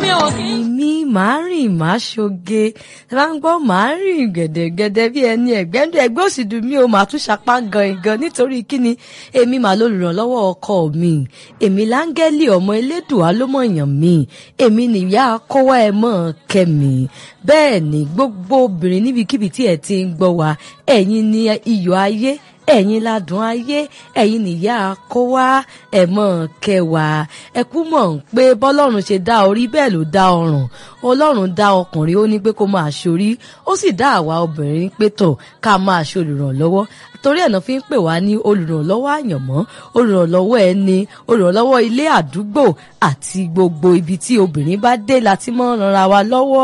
mi ò kí. mi máa rìn máa ṣoge ẹ bá ń gbọ́ máa rìn gẹ̀dẹ̀gẹ̀dẹ̀ bí ẹni ẹ̀gbẹ́ndẹ̀ ẹgbẹ́ òsìdù mi ò máa tún ṣapá gan-an nítorí kíni èmi màá lólùrànlọ́wọ́ ọkọ mi èmi láńgẹ́lì ọmọ elédùá ló mọ̀yàn mi èmi nìyá kọ́wá ẹ mọ̀ kẹ́mi bẹ́ẹ̀ ni gbogbo obìnrin níbikíbi tí ẹ ti ń gbọ́ wa ẹ̀yin ni iyọ̀ ayé ẹ̀yin ládùn ayé ẹ̀yin nìyá kó wá ẹ̀ mọ̀ kẹwàá ẹ kú mọ̀ ń pé bọ́lọ́run ṣe dá orí bẹ́ẹ̀ ló dá ọrùn ọlọ́run dá ọkùnrin ó ní pé kó máa ṣorí ó sì dá àwa obìnrin pé tọ̀ ká máa ṣe olùrànlọ́wọ́ torí ẹ̀ náà fi ń pè wá ní olùrànlọ́wọ́ àyànmọ́ olùrànlọ́wọ́ ẹni olùrànlọ́wọ́ ilé àdúgbò àti gbogbo ibi tí obìnrin bá dé láti mọ́ ràn wa lọ́wọ́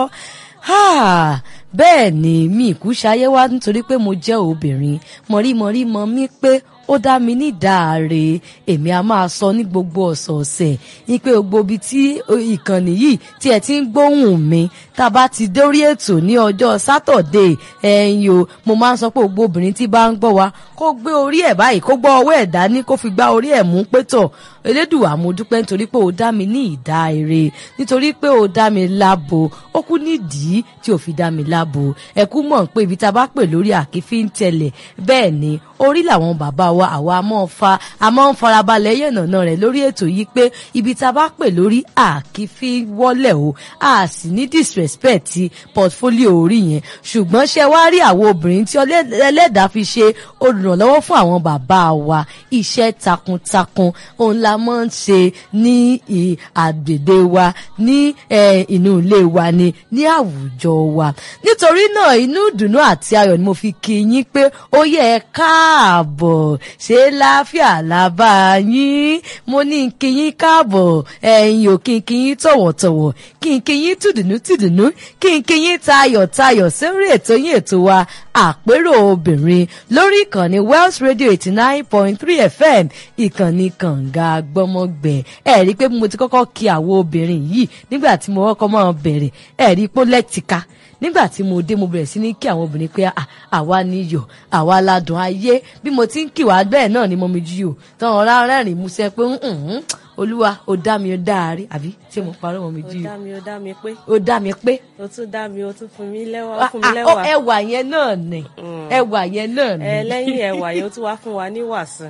bẹ́ẹ̀ ni mi ìkú ṣayé wá nítorí pé mo jẹ́ obìnrin mọ̀rímọ̀rí mọ mí pé ó dá mi ní ìdáre èmi a máa sọ ní gbogbo ọ̀sọ̀ọ̀sẹ̀ ní pé gbogbo ibi tí ìkànnì yìí tí ẹ ti ń gbóhùn mi tá a bá ti dórí ètò ní ọjọ́ sátọ̀dé ẹ̀yin o mo máa ń sọ pé gbogbo obìnrin tí bá ń gbọ́ wa kó gbé orí ẹ̀ báyìí kó gbọ́ ọwọ́ ẹ̀ dání kó fi gbá orí ẹ̀ mú pétọ̀ elédùà mo dúpẹ́ nítorí pé ó dá mi ní ìdáre nítorí pé ó dá mi lábo ó kú nídìí tí ò fi dá mi lábo ẹ kú mọ̀ pé ibi tá a bá pè lórí àkífí ń tẹ̀lẹ̀ bẹ́ẹ̀ ni orí làwọn bàbá wa àwa máa fa a máa ń farabalẹ̀ yànnàná rẹ̀ lórí ètò yìí pé ibi tá a bá pè lórí àkífí wọ́lẹ̀ o a sì ní disrespect ti portfolio orí yẹn ṣùgbọ́n ṣe wá rí àwọn obìnrin tí ẹlẹ́dàá fi ṣe olùrànlọ́wọ́ fún àwọn bàbá wa iṣẹ́ takuntakun òun la máa ń ṣe ní àgbèdè wa ní inú ilé wa ni ní àwùjọ wa nítorí náà inú ìdùnnú àti ayọ̀ ni mo fi kí yín pé ó yẹ ẹ káàbọ̀ ṣé láfíà lábá yín mo ní kí yín káàbọ̀ ẹ̀yin ò kí n kí yín tọ̀wọ̀tọ̀wọ̀ kí n kí yín tùdùnú tùdùnú kí n kí yín tayọ̀tayọ̀ sórí ètò yín ètò wa àpérò obìnrin lórí ìkànnì Wells Radio eighty nine point three FM ìkànnì kànga gbọ́mọgbẹ̀ ẹ rí i pé mo ti kọ́kọ́ kí àwọn obìnrin yìí nígbà tí mo kọ́kọ́ máa bẹ̀rẹ̀ ẹ rí i pé lẹ́tìka nígbà tí mo dé mo bẹ̀rẹ̀ sí ní kí àwọn obìnrin pé àwa níyọ̀ àwa ládùn ayé bí mo ti ń kí wá bẹ́ẹ̀ náà ni mo mi jí o tán ọ̀rá rẹ́rìn músẹ́ pé olúwa ó dá mi ó dá rí àbí ṣé mo parọ́ mọ́ mi jí ó dá mi ó dá mi pé ó dá mi pé ó tún dá mi ó tún fún mi lẹ́wà ó fún mi lẹ́wà ẹwà yẹn náà ni ẹwà yẹn náà ni. ẹ lẹ́yìn ẹwà yẹn ó tún wá fún wa ní wàsàn.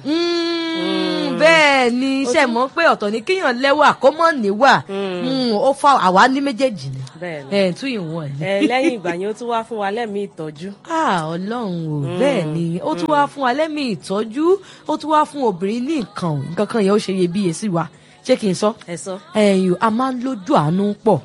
bẹ́ẹ̀ ni iṣẹ́ mọ̀ pé ọ̀tọ̀ ni kíyàn lẹ́wà kó mọ̀ níwà ó fa àwa ní méjèèjì ni ẹ̀ tún ìwọ̀n ni. ẹ lẹ́yìn ìgbà yẹn ó tún wá fún wa lẹ́mìí ìtọ́jú. ọlọ́run o bẹ́ẹ̀ ni ó tún wá fún wa lẹ́mìí ìtọ́jú ó tún wá fún obìnrin ní nǹkan nǹkan kan yẹn ó ṣe iyebíye sí wa ṣé kí n sọ. ẹ sọ. ẹyìn a máa ń lójú àánú pọ̀.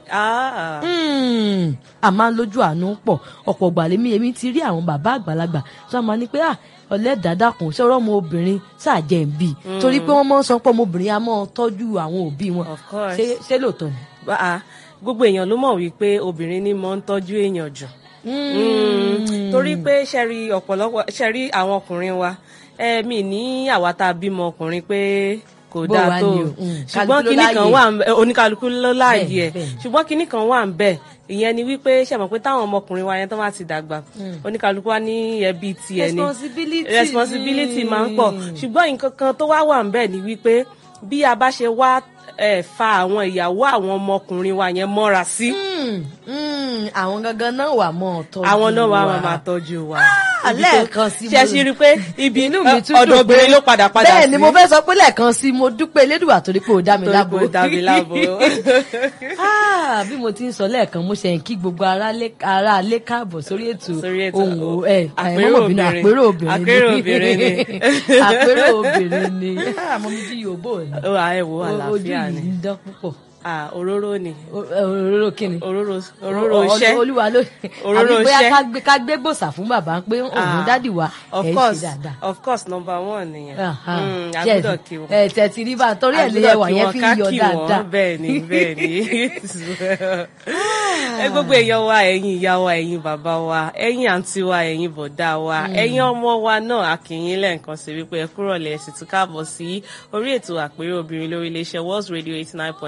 a máa ń lójú àánú pọ̀ ọ̀pọ̀ gbàlémí èmi ti rí àwọn bàbá àgbàlagbà tó a máa ní pé ọ̀lẹ́dàdàkùn sọ̀rọ̀ ọmọ obìnrin ṣàjẹ́ ń bì torí pé wọ́n máa ń sọ pé ọmọbìnrin a máa tọ́jú àwọn òbí wọn of course ṣé lóòótọ́ ni. gbogbo èèyàn ló mọ̀ wípé obìnrin ni mo ń tọ́jú èèyàn jù torí pé ṣẹ́rí ọ̀pọ̀lọpọ̀ ṣẹ́rí àwọn ọkùnrin wa ẹ̀mí ní àwa tá a bímọ ọkùnrin pé kò dáa tó ṣùgbọ́n kinní kan wà oníkálukú ló láàyè ẹ̀ ṣùgbọ́n kinní kan wà ń bẹ̀ ìyẹn ni wípé ṣe mọ̀ pé táwọn ọmọkùnrin wa yẹn tó bá ti dàgbà oníkálukú wa ní ẹbí tiẹ̀ ni responsibility máa ń pọ̀ ṣùgbọ́n nǹkan kan tó wá wà ń bẹ̀ ni wípé bí a bá ṣe wá fa àwọn ìyàwó àwọn ọmọkùnrin wa yẹn mọ́ra sí. àwọn gangan náà wà mọ́ tọ́jú wa àwọn náà wà máa tọ́jú wa lẹ́ẹ̀kan sí mo ṣe ṣe rí i pé ibi inú mi tún ọ̀dọ̀ obìnrin ló padà padà sí. bẹ́ẹ̀ ni mo fẹ́ sọ pé lẹ́ẹ̀kan sí mo dúpẹ́ elédùà torí pé o dá mi lábo. torí pé o dá mi lábo. bí mo ti ń sọ lẹ́ẹ̀kan mo ṣe ń kí gbogbo ará alé káàbọ̀ sórí ètò ohun ẹ àìmọ́mọ́bìnrin àpérò obìnrin ni àpérò obìnrin ni àmọ́ mi jí yòóbò ni. ẹ wo àlàáfíà ni ojú yìí ń dán púpọ̀ ah òróró ni. òróró kí ni. òróró òróró iṣẹ́ olúwa ló òróró àbí bóyá iṣẹ́. ká gbé gbòòsà fún bàbá pé òun dádì wa of ẹ̀ ń course ṣe dáadáa. of course number one nìyẹn. Aha. Mm, a Ṣé ẹ- gbọ́dọ̀ kí wọn. ẹ tẹ̀tí rí bá torí ẹ̀ lè ẹwà yẹn fi ń yọ dáadáa. bẹ́ẹ̀ ni bẹ́ẹ̀ ni ẹ gbogbo èèyàn wa ẹ̀yin ìyá wa ẹ̀yin bàbá wa ẹ̀yin àǹtí wa ẹ̀yin bọ̀dá wa ẹ̀yin ọmọ wa náà a kí yín lẹ́ẹ̀kan sí wípé ẹ kúrọ̀lẹ́ ẹ sì tún káàbọ̀ sí orí ètò àpérò obìnrin lórí iléeṣẹ́ World Radio eighty nine point three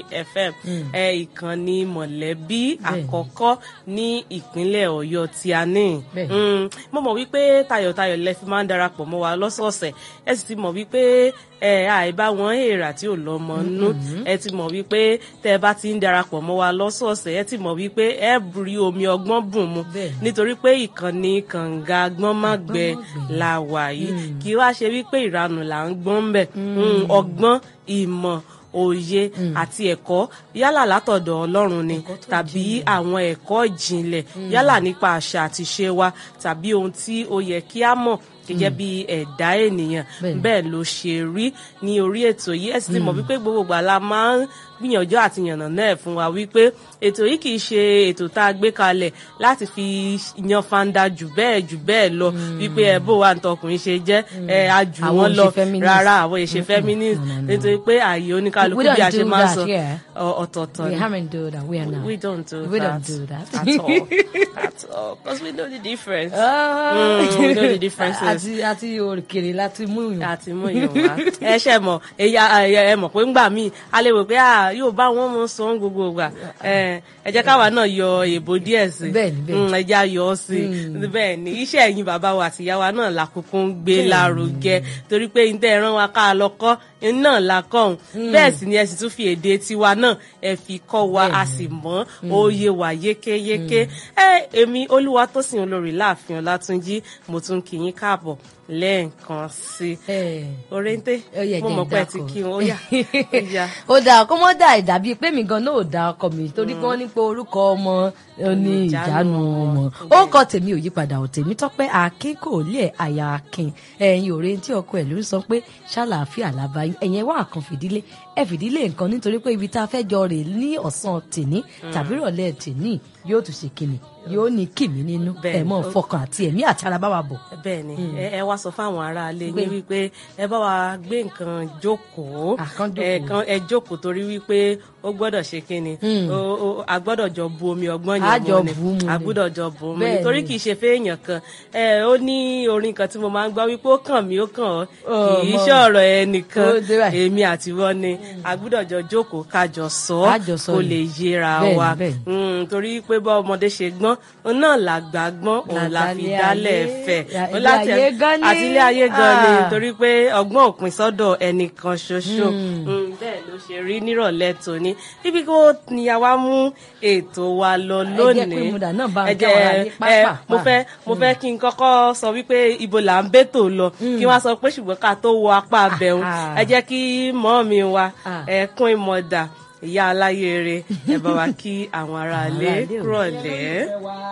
FM ẹ ìkànnì mọ̀lẹ́bí àkọ́kọ́ ní ìpínlẹ̀ Ọ̀yọ́ tí a ní Bẹ́ẹ̀. Mm, mo mọ̀ wípé tayọ̀tayọ̀ lẹ fi máa ń darapọ̀ mọ́ wa lọ́sọ̀ọ̀sẹ̀ ẹ sì ti mọ̀ wípé ẹ àìbá wọn èèrà tí ò lọ́mọ nú ẹ ti mọ̀ wípé tẹ́ ẹ bá ti ń darapọ̀ mọ́ wa lọ́sọ̀ọ̀sẹ̀ ẹ ti mọ̀ wípé ẹ rí omi ọgbọ́n bùn mu Bẹ́ẹ̀. nítorí pé ìkànnì kànga gbọ́nmágbẹ la wà yìí kì í wá ṣe wípé ìranù là ń gbọ́n ń bẹ̀ Mm, ọgbọ́n ìmọ̀ òye àti ẹ̀kọ́ yálà látọ̀dọ̀ Ọlọ́run ni Ẹ̀kọ́ tó tàbí àwọn ẹ̀kọ́ ìjìnlẹ̀ yálà nípa àṣà àti ṣe wa tàbí ohun tí ó yẹ kí a mọ̀ gẹ́gẹ́ bí ẹ̀dá ènìyàn Bẹ́ẹ̀ni. bẹ́ẹ̀ ló ṣe rí ní orí ètò yìí ẹ sì ti mọ̀ wípé gbogbo ìgbà la máa ń gbìyànjú àti yànnà náà fún wa wípé ètò yìí kì í ṣe ètò tá a gbé kalẹ̀ láti fi yan fanda jù bẹ́ẹ̀ jù bẹ́ẹ̀ lọ wípé ẹ bó wa ntọkùnrin ṣe jẹ́ ẹ a jù Àwọn wọ́n ò lọ ṣe feminist. rárá àwọn èṣe feminist no, no, no. nítorí pé ààyè oníkálukú We bí a don't ṣe do máa ń that sọ here. ọ- ọ̀tọ̀ọ̀tọ̀ We ni. haven't do that. We are not. We don't do We that. don't do that. at all. at all. Because we know the difference. Ah. Mm, we know the differences. àti àti òkèrè láti mú yàn. àti mú yàn wá. ẹ ṣe mọ̀ ẹ̀yà ẹ mọ̀ pé ńgbà míì a lè wò pé à yóò bá wọn mọ sọ ń gbogbo ìgbà ẹ ẹ jẹ́ káwa náà yọ èbó díẹ̀ sí Bẹ́ẹ̀ni, bẹ́ẹ̀ni. Mm, ẹ jẹ́ á yọ ọ́ sí bẹ́ẹ̀ ni iṣẹ́ ẹ̀yin bàbá wa àti ìyá wa náà làkúkú ń gbé lárugẹ torí pé ní tẹ́ ẹ rán wa ká lọ kọ́ náà la kọ́ òun bẹ́ẹ̀ sì ni ẹ sì tún fi èdè tiwa náà ẹ fi kọ́ wa a sì mọ̀ ó yé wa yékéyéké ẹ èmi Olúwatósìn olórí láàfin Ọlátúnjí mo tún kí yín káàbọ̀ lẹ́ẹ̀kan sí i Eh. oréńté Ó yẹ mo jẹ́ mọ̀ pé ẹ ti ìdákọ̀. kí wọn ó yá ó yá. ó dáa kó mọ́ dà ìdàbí pé mi gan náà ò da ọkọ mi torí pé wọ́n ní pé orúkọ ọmọ ó ní ìjánu ọmọ ó kọ tèmi ò yípadà ò tèmi tọ́pẹ́ akin kò lé àyà akin ẹ̀yin òre tí ọkọ ẹ̀ ló ń sọ pé ṣàlàáfíà làbá ẹ̀yin wà kan fìdílé ẹ fìdílé nǹkan nítorí pé ibi tá a fẹ́ jọ rè ní ọ̀sán tèní tàbí ìrọ̀lẹ́ tèní yóò tún ṣe kíni yóò ní kìmí nínú Bẹ́ẹ̀ ẹ̀ mọ́ ni. fọkàn àti ẹ̀mí àti ara bá wa bọ̀. bẹ́ẹ̀ ni ẹ ẹ wá sọ fáwọn aráalé Gbé. yín wípé ẹ bá wa gbé nǹkan jókòó Ah, kán ẹ jókòó. kan ẹ jókòó torí wípé ó gbọ́dọ̀ ṣe kíni Mm. Ó- ó- a gbọ́dọ̀ jọ bu omi ọgbọ́n A yẹn jọ mu ni bù ú mu a ni. gbọ́dọ̀ jọ bù ú mu ni Bẹ́ẹ̀ torí ni. kì í ṣe fẹ́ẹ̀yàn kan ẹ ó ní orin kan tí mo máa ń gbọ́ wípé ó kàn mí ó kàn ọ́ Ọ̀, kì í mọ́. ṣe ọ̀rọ̀ ẹnìkan Ó dé báyìí. èmi àti wọn ni a gbọ́dọ̀ jọ jókòó ká jọ sọ Ká jọ sọ kó ni. lè yéra Bẹ́ẹ̀ ni, wa bẹ́ẹ̀ ni. Mm, torí pé bá ọmọdé ṣe gbọ́n òun náà làgbà gbọ́n òun la fi Làgbà dálẹ̀ ilé fẹ̀ ayé- Ó ilé láti- ayé gan ni. àti ilé ayé gan ni Ah. torí pé ọgbọ́n òpin sọ́dọ̀ ẹnìkan ṣoṣo Mm, bẹ́ẹ̀ ló ṣe rí nírọ̀lẹ́ tòní ibi kó ni a wá mú ètò wa lọ jẹ́ lónìí pé mo dà náà bá ń Ẹ já wa jẹ́- láyé ẹ, pápá. mo fẹ́ mo fẹ́ kí n kọ́kọ́ sọ wípé ibo là ń bẹ́tò lọ kí wọ́n sọ pé ṣùgbọ́n ká tó wọ apá abẹ́hùn Ah. ẹ jẹ́ kí mọ́ mi wa Ah. ẹ̀kún ìmọ̀dà ìyá aláyèrè ẹ bá wa kí àwọn aráalé aráalé o. kúrọ̀lẹ́.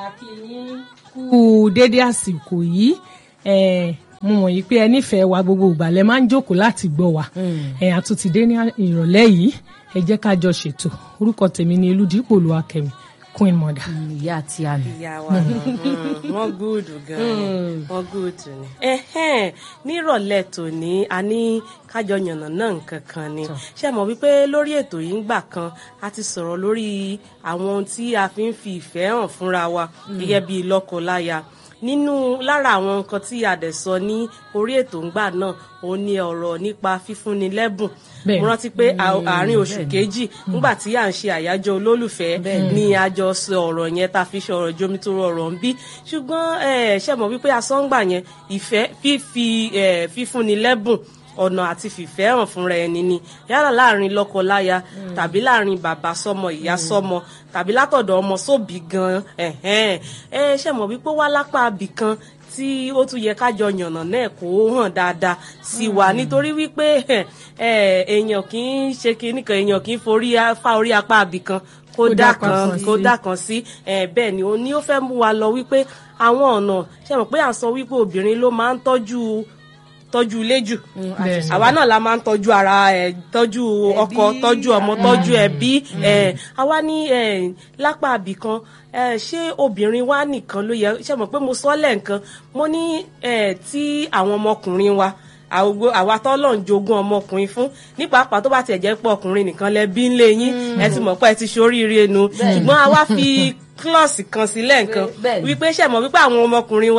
kú dédé àsìkò yìí eh, mo mọ̀ yìí pé ẹ nífẹ̀ẹ́ wa gbogbo ìgbà lẹ máa ń jókòó láti gbọ́ wa ẹ̀ àtúntì dé ní ìrọ̀lẹ́ yìí ẹ jẹ́ ká jọ ṣètò orúkọ tèmi ni Elúdípò Olúwakẹ́mi Queen Mother. ìyá àti àmì. ìyá wa náà mm, wọ́n gúùdù gan-an wọ́n gúùdù ni. ẹ̀hẹ́n nírọ̀lẹ́ tòní a ní kájọ yànnà náà nǹkan kan ni ṣe mọ̀ wípé lórí ètò yìí ńgbà kan a ti sọ̀rọ̀ lórí àwọn ohun tí a fi ń fi ìfẹ́ hàn fúnra wa gẹ́gẹ́ bí lọ́kọ-láya nínú lára àwọn nǹkan tí a dẹ̀ sọ ní orí ètò ńgbà náà òun ni ọ̀rọ̀ nípa fífúnni lẹ́bùn Bẹ́ẹ̀. mo rántí pé à- àárín oṣù bẹ́ẹ̀ ni. kejì nígbà tí à ń ṣe àyájọ́ olólùfẹ́ ni a jọ sọ ọ̀rọ̀ yẹn tá a fi ṣọ̀rọ̀ jomi tó rọrọ̀ ń bí ṣùgbọ́n ẹ ṣe mọ̀ wípé asọ́ngbà yẹn ìfẹ́ fífi ẹ, fífúnni lẹ́bùn ọ̀nà àti fìfẹ́ hàn fúnra ẹni ni yálà láàrin lọ́kọ-láya tàbí láàrin bàbá sọ́mọ ìyá sọ́mọ tàbí látọ̀dọ̀ ọmọ sóbì gan ẹ̀hẹ́n ẹ ṣe mọ̀ wípé wá lápá abì kan tí ó tún yẹ kájọ yànnà náà kó hàn dáadáa sí wa nítorí wípé ẹ, èèyàn kì í ṣe kinní kan èèyàn kì í forí á- fá orí apá abì kan kó Kó dá dá kan kan kó sí. dá kan sí ẹ, bẹ́ẹ̀ ni òun ni ó fẹ́ mú wa lọ wípé àwọn ọ̀nà ṣe mọ̀ pé à ń sọ wípé obìnrin ló máa ń tọ́jú tọ́jú ilé jù Bẹ́ẹ̀ ni. àwa náà la máa ń tọ́jú ara ẹ̀ tọ́jú ọkọ tọ́jú ọmọ tọ́jú ẹbí ẹ̀ àwa ní ẹ̀ lápá àbì kan ẹ̀ ṣé obìnrin wa nìkan ló yẹ ṣe mọ̀ pé mo sọ lẹ́ǹkan mo ní ẹ̀ tí àwọn ọmọkùnrin wa àwògbò àwa tọ́lọ̀ ń jogún ọmọkùnrin fún ní pàápàá tó bá tiẹ̀ jẹ́ pé ọkùnrin nìkan lẹ bí ńlé yín ẹ ti mọ̀ pé ẹ ti ṣoríire nu ṣùgbọ́n àwa fi klọ́ọ̀sì kan sí lẹ́ǹkan Bẹ́ẹ̀ ni. wípé ṣe mọ̀ wípé àwọn ọmọkùnrin wa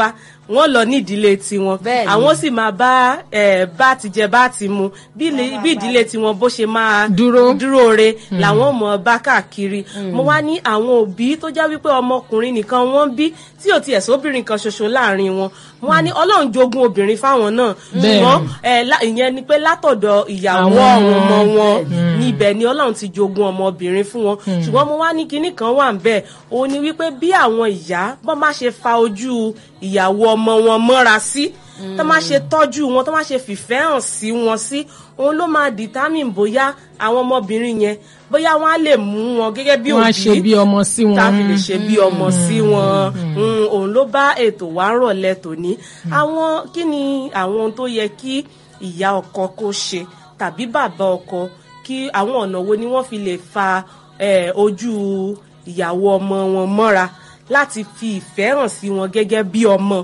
wọ́n lọ ní ìdílé tiwọn Bẹ́ẹ̀ni. àwọn sì máa bá ẹ bá ti jẹ bá ti mu bí ilé- bí ìdílé tiwọn bó ṣe máa Dúró. dúró re làwọn mọ bá káàkiri mo wá ní àwọn òbí tó jẹ́ wípé ọmọkùnrin nìkan wọ́n bí tí ò tiẹ̀ sóbìnrin kan ṣoṣo láàrin wọn mo wá ní ọlọ́run jogún obìnrin fáwọn náà Bẹ́ẹ̀ni. ṣùgbọ́n ẹ, lá- ìyẹn ni pé látọ̀dọ̀ ìyàwó Àwọn àwọn ọmọ ọmọ. wọn níbẹ̀ ni ọlọ́run ti jogún ọmọbìnrin fún wọn ṣùgbọ́n mo wá ní kinní kan wà ń bẹ̀ òun ni wípé bí àwọn ìyá bọ́n má ṣe fa ojú ìyàwó ọmọ wọn mọ́ra sí tó má ṣe tọ́jú wọn tó má ṣe fìfẹ́ hàn sí wọn sí òun ló máa determine bóyá àwọn ọmọbìnrin yẹn bóyá wọn á lè mú wọn gẹ́gẹ́ bí wọ́n á òbí ṣe bí ọmọ sí wọn. tá a fi lè ṣe bí ọmọ sí wọn Mm, òun ló bá ètò wa ń rọ̀lẹ́ tòní àwọn kí ni àwọn ohun tó yẹ kí ìyá ọkọ kó ṣe tàbí bàbá ọkọ kí àwọn ọ̀nà wo ni wọ́n fi lè fa eh, ojú ìyàwó ọmọ wọn mọ́ra láti fi ìfẹ́ hàn sí wọn gẹ́gẹ́ bí ọmọ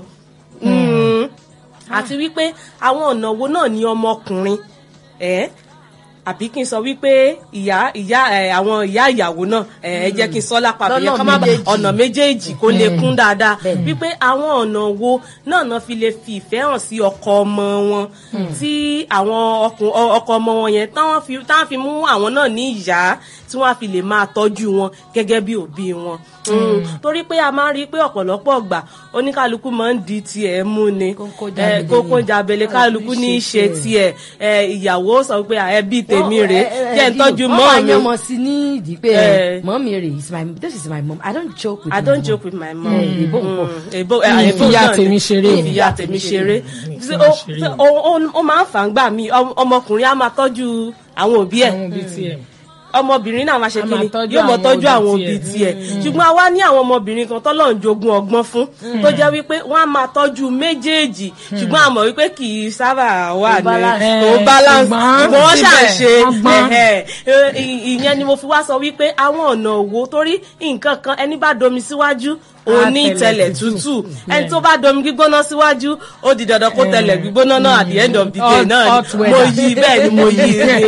Mm. àti wípé àwọn ọ̀nà wo náà ni ọmọkùnrin ẹ̀ àbí kí n sọ wípé ìyá ìyá ẹ àwọn ìyá ìyàwó náà ẹ ẹ jẹ́ kí n sọ lápá bí yẹn Lọ́nà ká má ba méjèèjì. ọ̀nà méjèèjì kó lè kún dáadáa wípé àwọn ọ̀nà wo náà náà fi lè fi ìfẹ́ hàn sí ọkọ ọmọ wọn tí àwọn ọkùn- ọ- ọkọ ọmọ wọn yẹn táwọn fi táwọn fi mú àwọn náà ní ìyá tí wọ́n á fi lè máa tọ́jú wọn gẹ́gẹ́ bí òbí wọn Mm. torí pé a máa ń rí i pé ọ̀pọ̀lọpọ̀ ọgbà oníkálukú máa ń di tiẹ̀ mú ni Kókó Eh, jábele. kókó jábele kálukú ní í ṣe tiẹ̀ Eh, ìyàwó sọ pé ẹbí tèmi rèé jẹ́ ń tọ́jú wọ́n mọ́ máa mi. yan ọmọ sí ní ìdí pé Eh. mọ́ mi rè is my this is my mom I don't joke with I my don't mom. joke with my mom. Eh, èbó ń pọ̀. Mm, èbó ẹ, Mi èbó fi ìyá náà ni. tèmi ṣeré. Mi fi ìyá tèmi ṣeré. Mi fi Ṣé wọn ó- ṣeré. ṣé ó- ó- ó máa ń fà ń gbà mí ọm- ọmọkùnrin á máa tọ́jú àwọn òbí ẹ̀ àwọn òbí tiẹ̀. ọmọbìnrin náà máa ṣe A kí máa ni tọ́jú yóò mọ àwọn tọ́jú òbí àwọn òbí tiẹ̀. tiẹ̀ ṣùgbọ́n a wá ní àwọn ọmọbìnrin kan tọ́lọ́run jogún ọgbọ́n fún tó jẹ́ wípé wọ́n á máa tọ́jú méjèèjì ṣùgbọ́n a mọ̀ wípé kì í sábà wà ní balance. kò balance ṣùgbọ́n ṣùgbọ́n wọ́n ṣà ń ṣe síbẹ̀, wọ́n gbọ́n. ẹ̀, ẹ̀, ì- ìyẹn ni mo fi wá sọ wípé àwọn ọ̀nà òwò torí nǹkan kan ẹni bá domi síwájú òní tẹ̀lẹ̀ tẹlẹ̀ tútù. tútù ẹni tó bá domi gbígbóná síwájú ó di dandan kó tẹlẹ̀ gbígbóná náà at the end of the day Hot- náà hot ni mo weather. yí bẹ́ẹ̀ ni mo yí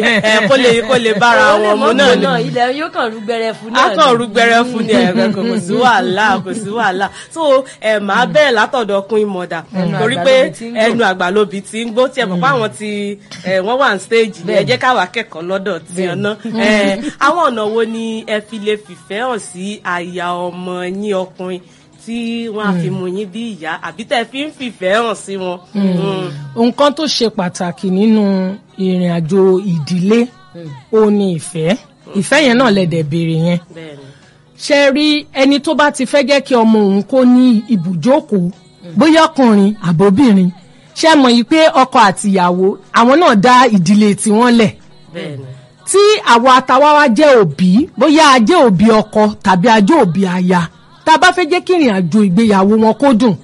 ẹ kó lè kó lè bára Ó lè wọn mu mọ́ náà gbóná, ni ilẹ̀ yóò kàn rú gbẹrẹ fún náà a ni. kàn rú gbẹrẹ fún ni ẹ̀rọ kò kò sí wàhálà kò sí wàhálà so ẹ máa bẹ́ẹ̀ látọ̀dọ̀ kún ìmọ̀dà torí àgbà pé lóbi tí ń gbó. ẹnu àgbà lóbi tí ń gbó tí ẹ mọ̀ pé àwọn ti ẹ, wọ́n wà ní stage ẹ jẹ́ káwa kẹ́kọ̀ọ́ lọ́dọ̀ tí ọ ná ẹ, àwọn ọ̀nà wo ni ẹ fi lè fìfẹ́ hàn sí àyà ọmọ yín ọkùnrin tí wọ́n á fi mú yín bí ìyá àbí tẹ́ fi ń fìfẹ́ hàn sí wọn. Mm. nǹkan tó ṣe pàtàkì nínú ìrìn àjò ìdílé ó ní ìfẹ́ ìfẹ́ yẹn náà lẹ̀dẹ̀ béèrè yẹn bẹ́ẹ̀ni ṣe rí ẹni tó bá ti fẹ́ jẹ́ kí ọmọ òun kó ní ibùjókòó bóyá ọkùnrin àbóbìnrin ṣe mọ̀ yìí pé ọkọ àtìyàwó àwọn náà dá ìdílé tiwọn lẹ̀ bẹ́ẹ̀ni tí àwọn atawawa jẹ́ òbí bóyá a jẹ́ òbí ọkọ tàbí a jẹ́ òbí aya tá a bá fẹ́ jẹ́ kí ìrìn àjò ìgbéyàwó wọn kó dùn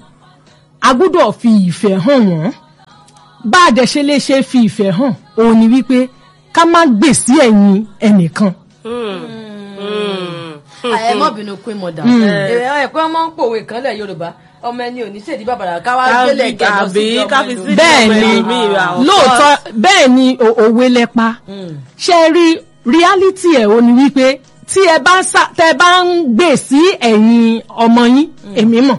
a gbọ́dọ̀ fi ìfẹ́ hàn wọ́n bá a dẹ̀ ṣe lè ṣe fi ìfẹ́ hàn òun ni wípé ká má gbè sí ẹ̀yìn ẹnìkan ẹ mọ bínú pín mọdà ẹ pé wọn máa ń pòwe kan lẹ yorùbá ọmọ ẹni ò ní ṣèdí bàbàrà káwá gbélé kẹjọ sí àbí ọmọ káfi ẹlòmíì. sí bẹ́ẹ̀ ọmọ ni ẹlòmíì, of lóòótọ́ bẹ́ẹ̀ ni o- òwe lẹ́pa ṣe rí reality ẹ̀ o ni wípé tí ẹ bá ń sá tẹ bá ń gbè sí ẹ̀yìn ọmọ yín èmi mọ̀